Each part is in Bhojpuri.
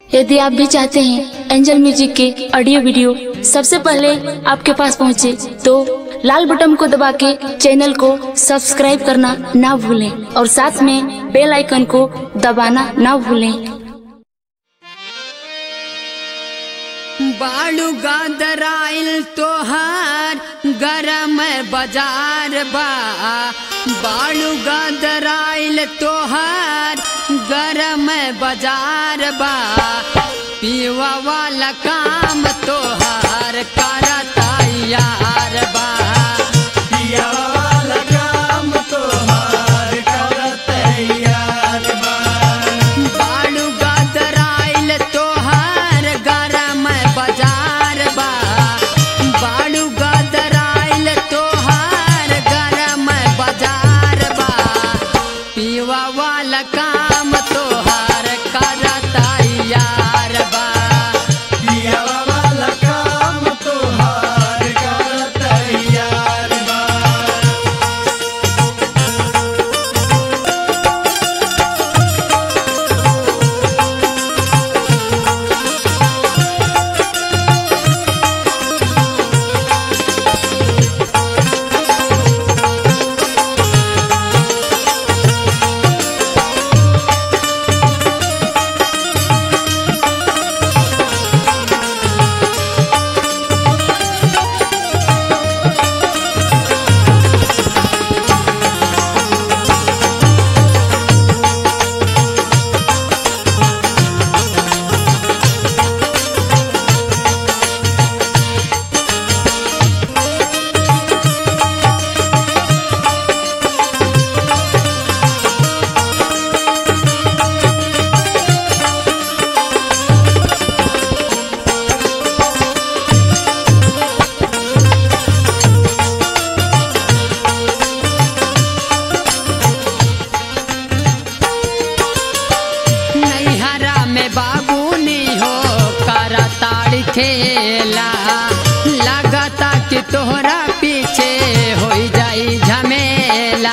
यदि आप भी चाहते हैं एंजल म्यूजिक के ऑडियो वीडियो सबसे पहले आपके पास पहुंचे, तो लाल बटन को दबा के चैनल को सब्सक्राइब करना ना भूलें और साथ में बेल आइकन को दबाना ना भूलें बालू गादराइल तोहार गरम बाजार बा बालू गादराइल तोहार गरम बाजार बा पीवा वाला काम तोहार करता यार बा बालू गादराइल तोहार गरम बाजार बा बालू गादराइल तोहार गरम बाजार बा पीवा वाला काम तोहार करता यार बा नैहरा में बाबूनी हो करताड़ खेला लगता कि तोहरा पीछे हो जाई झमेला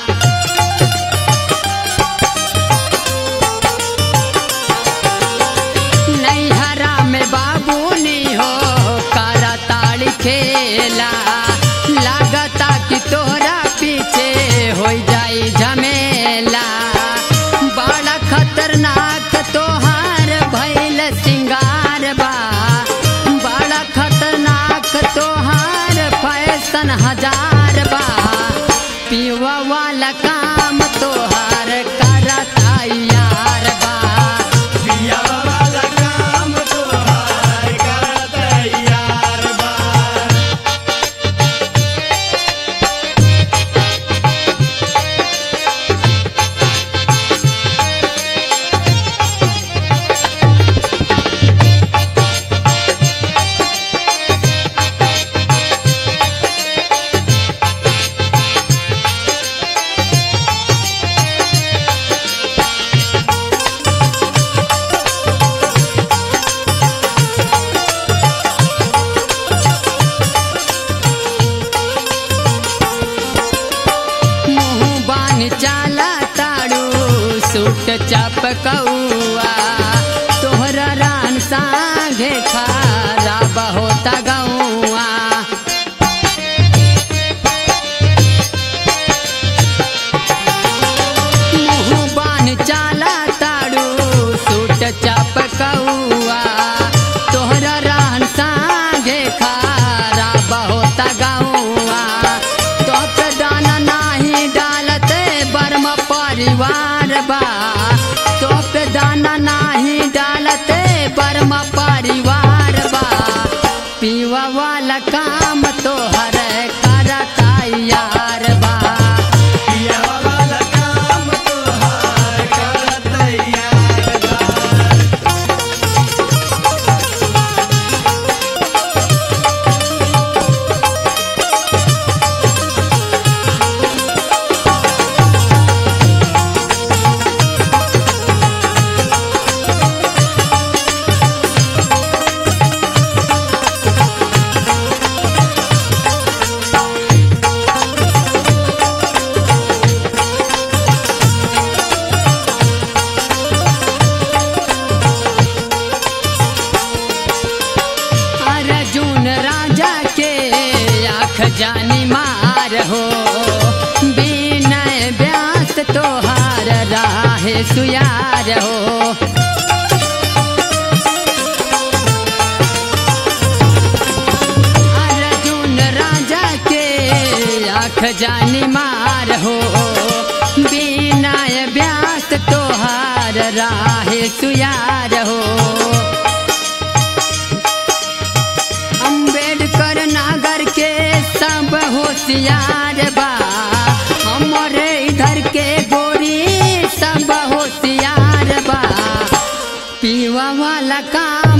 नैहरा में बाबूनी हो करताड़ खेला लगता कि तोहरा पीछे हो जाई झमेला बड़ा खतरनाक तोहार भैल सिंगार बा बड़ा खतरनाक तोहार फैशन हजार बा पीवा वाला काम तोहार करता यार बा मुँह बान चाला ताड़ू सूट चपकौआ तोहरा रान सांघे खारा होता गौआ मुँह बान चाला ताड़ू सूट चपकौआ तोहरा रान सांघे खारा होता गौआ तोप दाना नाही डालते बर्म परिवार बा तोप जानी मार हो विनय व्यास तोहार राहे सुयार हो अर्जुन राजा के आँख जानी मार हो विनय व्यास तोहार राहे सुयार हो अम्बेडकर नागर के सब होशियार बा हमारे इधर के गोरी सब होशियार बा पीवा वाला का